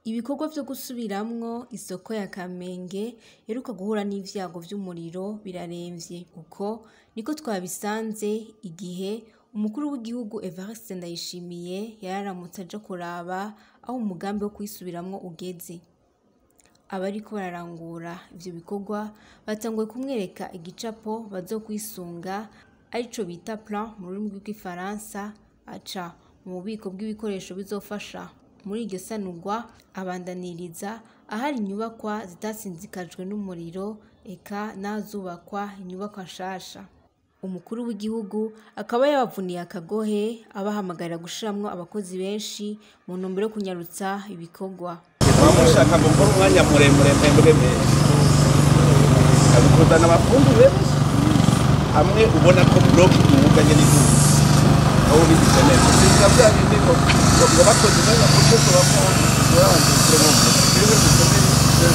Ibikorwa vyo gusubiramwo isoko ya Kamenge iheruka guhura n'ivyago vy'umuriro biraremvye. Uko niko twabisanze igihe umukuru w'igihugu Evariste Ndayishimiye yararamutse aja kuraba aho umugambi wo kuyisubiramwo ugeze. Abariko bararangura ivyo bikorwa batanguye kumwereka igicapo bazokwisunga arico bita plan mu rurimi rw'igifaransa, aca mu bubiko bw'ibikoresho bizofasha muri iryo sanurwa abandaniriza ahari inyubakwa zitasinzikajwe n'umuriro eka n'ahazubakwa inyubakwa nshasha. Umukuru w'igihugu akaba yabavuniye akagohe abahamagarira gushiramwo abakozi benshi mu ntumbero yo kunyarutsa ibikorwa. Muba mushaka gukora umwanya muremure mpembwe menshi kuzana abafundi benshi hamwe ubona ko bloke iwuganye n'igihugu aho bigize neza siza bya bindi ngo ngo bakoze umwanya muto tubamo urabanje kuremo ibintu bikomeye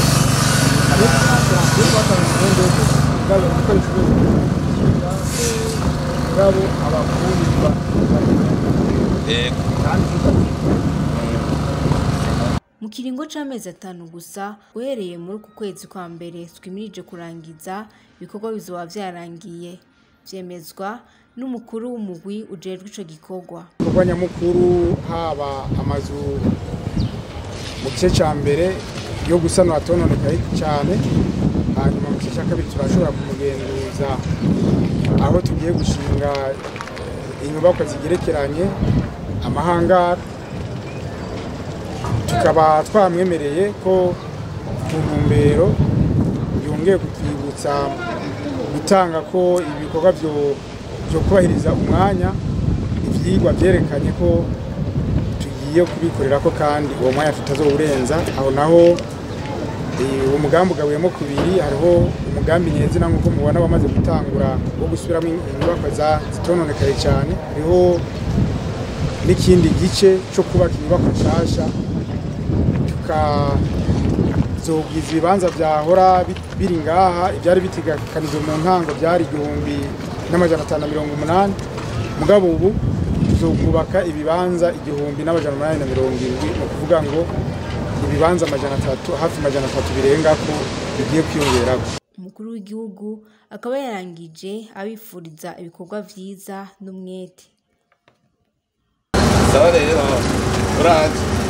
ngabo abafundi yego Mu kiringo c'amezi atanu gusa uhereye muri uku kwezi kwa mbere twimirije kurangiza ibikorwa bizoba vyarangiye vyemezwa n'umukuru w'umugwi ujejwe ico gikorwa. igikorwa nyamukuru haba amazu mu gice ca mbere yo gusanura atononekaye cane hanyuma mu gice ca kabiri turashobora kumugenduza aho tugiye gushinga eh, inyubakwa zigerekeranye amahangara tukaba twamwemereye ko ku ntumbero yongeye kutwibutsa gutanga ko ibikorwa vyo vyo kubahiriza umwanya ivyigwa vyerekanye ko tugiye kubikorera ko kandi uwo mwanya tutazowurenza aho naho eh, uwo mugambi ugabuyemo kubiri hariho umugambi nyezina nk'uko mubona wamaze gutangura wo gusubiramo inyubakwa za- zitononekaye cyane hariho n'ikindi gice cyo kubaka inyubakwa nshasha tukazogwiza ibibanza vyahora bi- biri ngaha ivyari bitegekanijwe mu ntango byari igihumbi n'amajana atanu na mirongo umunani mugabo ubu tuzokubaka ibibanza igihumbi n'amajana umunani na mirongo irindwi ni ukuvuga ngo ibibanza amajana atatu hafi amajana atatu birengako bigiye kwiyongerako Umukuru w'igihugu akaba yarangije abifuriza ibikorwa vyiza n'umwete. sawa rero uraje